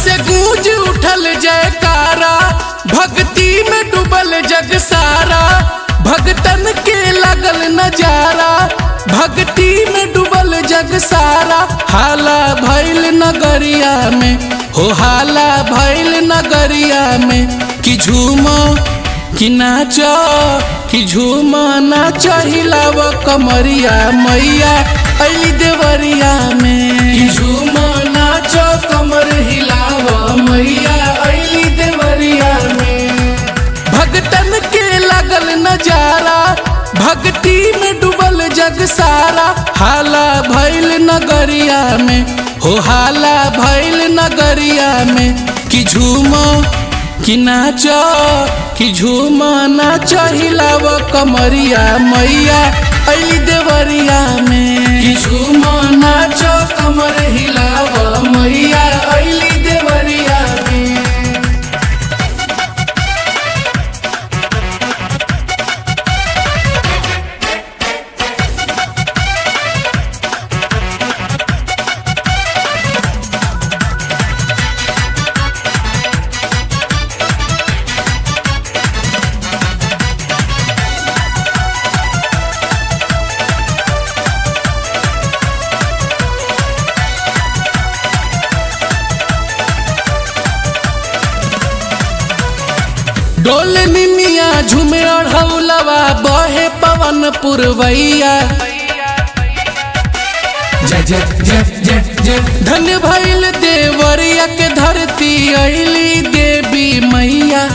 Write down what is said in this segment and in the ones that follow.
से गूंज उठल जयकारा भक्ति में डूबल जग सारा भगतन के लगल नजारा भक्ति में डूबल जग सारा हाला भैल नगरिया में हो हाला भैल नगरिया में कि झूमो कि नाच कि झूम नाच हिलाव कमरिया मैया अली देवरिया में कि झूम नाच कमर हिलाव मैया अली देवरिया में भगतन के लगल नजारा भक्ति में डूबल जग सारा हाला भैल नगरिया में हो हाला भैल नगरिया में कि झूमो कि नाच कि झूम नाच हिलाव कमरिया मैया अली देवरिया में कि झूम नाच कमर हिलाव मैया अली देवरिया में डोल निमिया झूमे अढ़ौलवा बहे पवन पुरवैया जय जय जय जय जय धन भैल देवरिया के धरती अली देवी मैया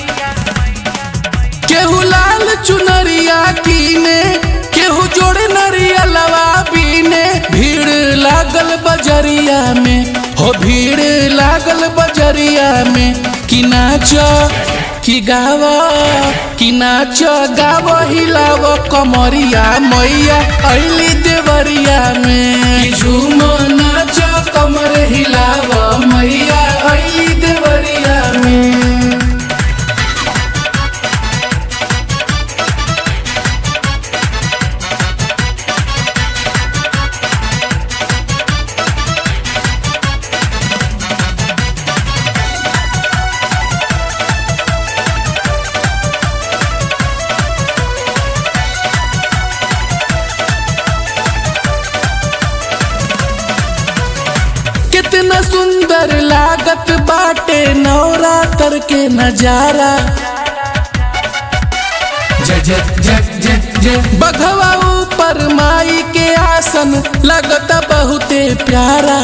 केहू लाल चुनरिया कीने केहू जोड़े नरिया लवा बीने भीड़ लागल बजरिया में हो भीड़ लागल बजरिया में कि नाच कि गाव कि नाच गाव हिलाव कमरिया मैया अली देवरिया में कि झूम नाच कमर हिलाव मैया अली देवरिया में कितना सुंदर लागत बाटे नवरात्र के नजारा जय जय जय जय जय बघवा ऊपर माई के आसन लगता बहुते प्यारा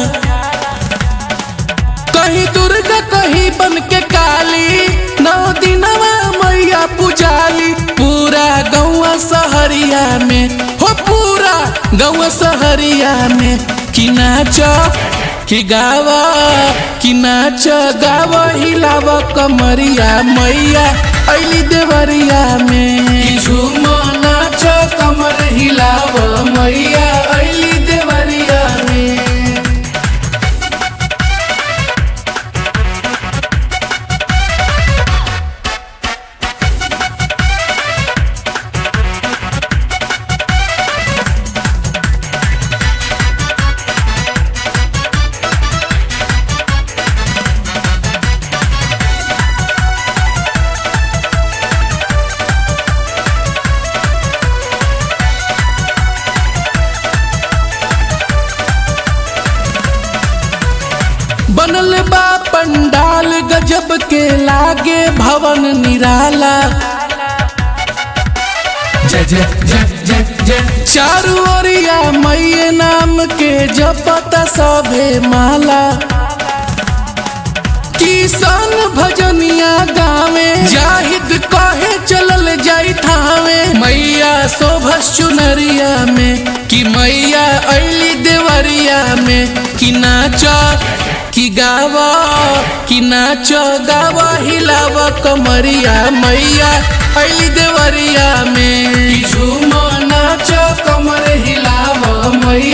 कहीं दुर्गा कहीं बन के काली नौ दिनवा मैया पुजाली पूरा गौवा सहरिया में हो पूरा गौवा सहरिया में कि नाच कि गावा कि नाच गाव हिलाव कमरिया मैया अली देवरिया में कि झूम नाच कमर हिलाव मैया अली देवरिया में बनल बा पंडाल गजब के लागे भवन निराला जय जय जय जय जय चारू ओरिया मैये नाम के जपता सभे माला किसान भजनिया गावे जाहिद कहे चलल जाई थावे मैया शोभस चुनरिया में कि मैया अली देवरिया में कि नाच कि गावा कि नाच गावा हिलाव कमरिया मैया अली देवरिया में कि झूम नाच कमर हिलाव मैया